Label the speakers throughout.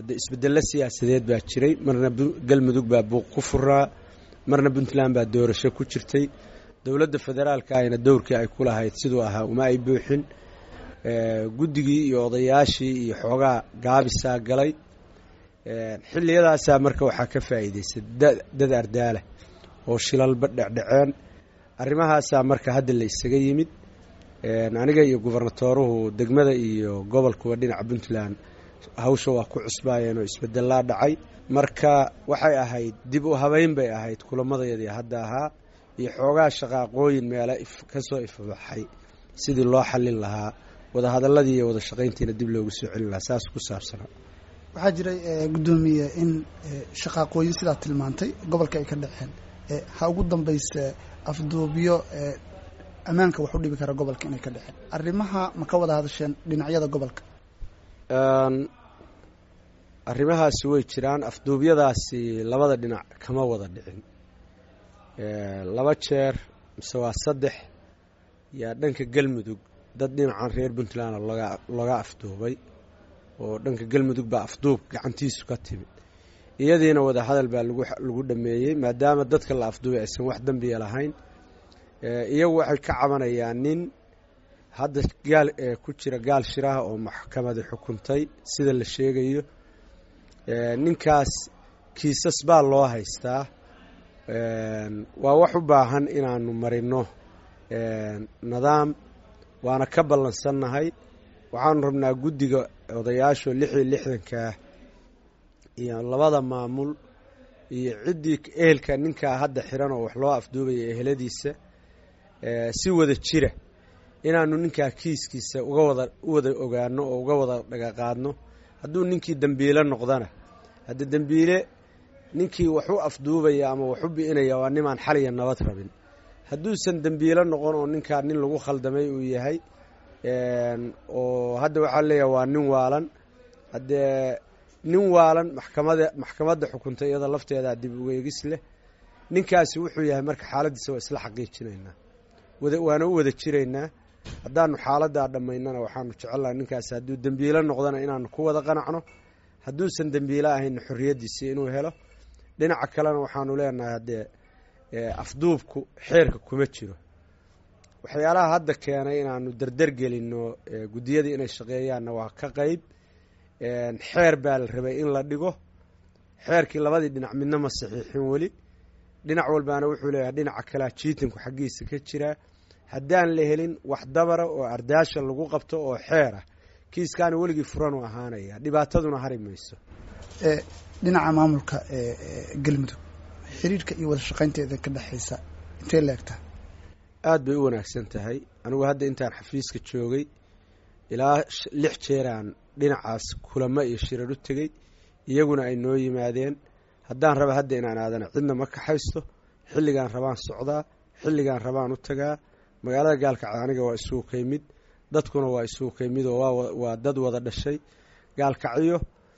Speaker 1: hadde isbedello siyaasadeed baa jiray marna galmudug baa buuq ku furaa marna puntland baa doorasho ku jirtay dowladda federaalka ayna dowrkii ay ku lahayd siduu ahaa uma ay buuxin guddigii iyo odayaashii iyo xoogaa gaabisaa galay xilliyadaasaa marka waxaa ka faa'iidaystay dad ardaala oo shilalba dhecdheceen arrimahaasaa marka hadda la isaga yimid aniga iyo gubernatooruhu degmada iyo gobolkuba dhinaca puntland hawsha waa ku cusbaayeen oo isbedelaa dhacay marka waxay ahayd dib u habeyn bay ahayd kulamadayadii hadda ahaa iyo xoogaa shaqaaqooyin meele kasoo ifbaxay sidii loo xallin lahaa wadahadaladii iyo wada shaqayntiina dib loogu soo celin lahaa saas ku saabsanaa
Speaker 2: waxaa jiray guddoomiye in shaqaaqooyin sidaa tilmaantay gobolka ay ka dhaceen ha ugu dambayse afduubyo ammaanka wax u dhibi kara gobolka inay ka dhaceen arrimaha ma ka wada hadasheen dhinacyada gobolka
Speaker 1: arrimahaasi way jiraan afduubyadaasi labada dhinac kama wada dhicin laba jeer mise waa saddex yaa dhanka galmudug dad dhinacan reer puntland loga looga afduubay oo dhanka galmudug baa afduub gacantiisu ka timid iyadiina wada hadal baa lagu lagu dhameeyey maadaama dadka la afduubay aysan wax dembiya lahayn iyagu waxay ka cabanayaan nin hadda gaal ku jira gaal shiraha oo maxkamadi xukuntay sida la sheegayo ninkaas kiisas baa loo haystaa waa wax u baahan inaanu marino nidaam waana ka ballansannahay waxaanu rabnaa guddiga odayaasho lix iyo lixdankaa iyo labada maamul iyo ciddii ehelka ninkaa hadda xiran oo wax loo afduubaya eheladiisa si wada jira inaanu ninkaa kiiskiisa uga wada u wada ogaano oo uga wada dhagaqaadno hadduu ninkii dembiile noqdana hadda dembiile ninkii wax u afduubaya ama wax u bi'inaya waa nimaan xaliya nabad rabin hadduusan dembiile noqon oo ninkaa nin lagu khaldamay uu yahay oo hadda waxaa leeyahay waa nin waalan haddee nin waalan maxkamada maxkamadda xukuntay iyada lafteedaa dib ugeegis leh ninkaasi wuxuu yahay marka xaaladiisa waa isla xaqiijinaynaa wada waana u wada jiraynaa haddaanu xaaladaa dhammaynana waxaanu jecelnaha ninkaasi hadduu dembiile noqdana inaanu ku wada qanacno hadduusan dembiile ahaynna xorriyaddiisii inuu helo dhinaca kalena waxaanu leenahay haddee afduubku xeerka kuma jiro waxyaalaha hadda keenay inaanu dardar gelinno guddiyadii inay shaqeeyaanna waa ka qeyb xeer baa la rabay in la dhigo xeerkii labadii dhinac midna ma saxiixin weli dhinac walbaana wuxuu leeyahay dhinaca kalea jiitinku xaggiisa ka jiraa haddaan la helin wax dabara oo ardaasha lagu qabto oo xeer ah kiiskaana weligii furan u ahaanaya dhibaataduna hari mayso
Speaker 2: dhinaca maamulka galmudug xiriirka iyo wada shaqaynteeda ka dhexaysa intee leegtaa
Speaker 1: aada bay u wanaagsan tahay anigu hadda intaan xafiiska joogay ilaa lix jeeraan dhinacaas kulamo iyo shirar u tegey iyaguna ay noo yimaadeen haddaan raba hadda inaan aadana cidna ma kaxaysto xilligaan rabaan socdaa xilligaan rabaan u tagaa magaalada gaalkacyo aniga waa isugu kaymid dadkuna waa isugu kaymid oo waa dad wada dhashay gaalkacyo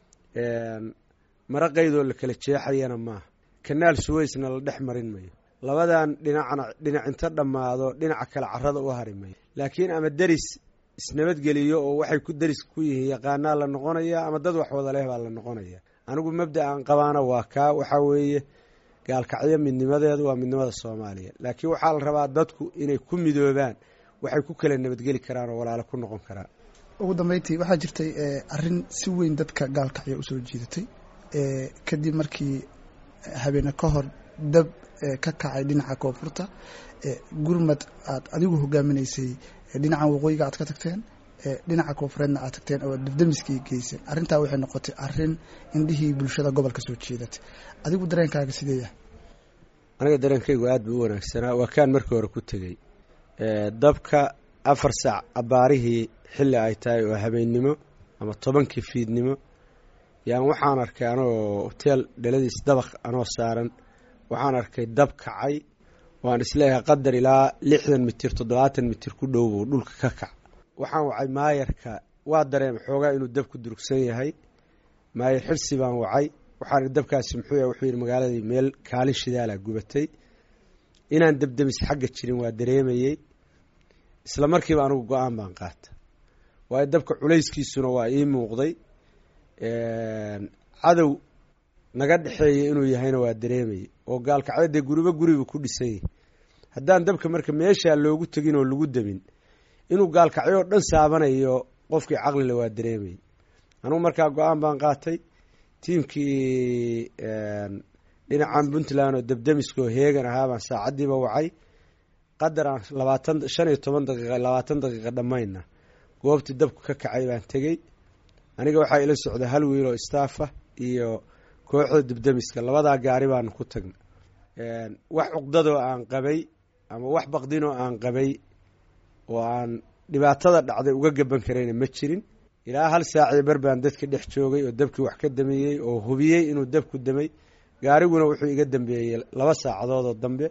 Speaker 1: mara qaydoo la kala jeexayana maaha kanaal suweysna la dhex marin mayo labadan dhinacna dhinac inta dhammaado dhinaca kale carada u hari mayo laakiin ama deris isnabadgeliyo oo waxay ku deris ku yihiin yaqaanaa la noqonaya ama dad wax wada leh baa la noqonaya anigu mabda aan qabaana waa kaa waxaa weeye gaalkacyo midnimadeedu waa midnimada soomaaliya laakiin waxaa la rabaa dadku inay ku midoobaan waxay ku kala nabadgeli karaan oo walaalo ku noqon karaan
Speaker 2: ugu dambeyntii waxaa jirtay arrin si weyn dadka gaalkacyo usoo jiidatay kadib markii habeene ka hor dab ka kacay dhinaca koonfurta gurmad aad adigu hogaaminaysay dhinacan waqooyiga aad ka tagteen dhinaca koonfureedna aad tagteen oo dabdamiskii geyseen arrintaa waxay noqotay arrin indhihii bulshada gobolka soo jeedatay adigu dareenkaaga sidee yahay
Speaker 1: aniga dareenkaygu aada buu u wanaagsanaa waa kaan markii hore ku tegey dabka afar saac abbaarihii xilli ay tahay oo habeennimo ama tobankii fiidnimo yaan waxaan arkay anagoo hoteel dhaladiis dabaq anoo saaran waxaan arkay dab kacay waan isleeyahay qadar ilaa lixdan mitir toddobaatan mitir ku dhow buu dhulka ka kac waxaan wacay maayarka waa dareema xoogaa inuu dabku durugsan yahay maayar xirsi baan wacay waxaan dabkaasi muxuu yahay wuxuu yidhi magaaladii meel kaalin shidaalaa gubatay inaan debdemis xagga jirin waa dareemayey isla markiiba anigu go-aan baan qaata waayo dabka culayskiisuna waa ii muuqday cadow naga dhexeeya inuu yahayna waa dareemayay oo gaalkacyo dee guriba guriba ku dhisan yahay haddaan dabka marka meeshaa loogu tegin oo lagu demin inuu gaalkacyo oo dhan saabanayo qofkii caqlile waa dareemayay anugu markaa go-aan baan qaatay tiimkii dhinacan puntland oo debdemiskoo heegan ahaa baan saacaddiiba wacay qadaraan labaatan shan iyo toban daqiiqa labaatan daqiiqa dhammayna goobtii dabku ka kacay baan tegey aniga waxaa ila socda hal wiil oo staffa iyo kooxda debdemiska labadaa gaari baanu ku tagna wax cuqdadoo aan qabay ama wax baqdinoo aan qabay oo aan dhibaatada dhacday uga gaban karayna ma jirin ilaa hal saaciyo bar baan dadka dhex joogay oo dabkii wax ka dameeyey oo hubiyey inuu dabku damay gaariguna wuxuu iga dambeeyey laba saacadood oo dambe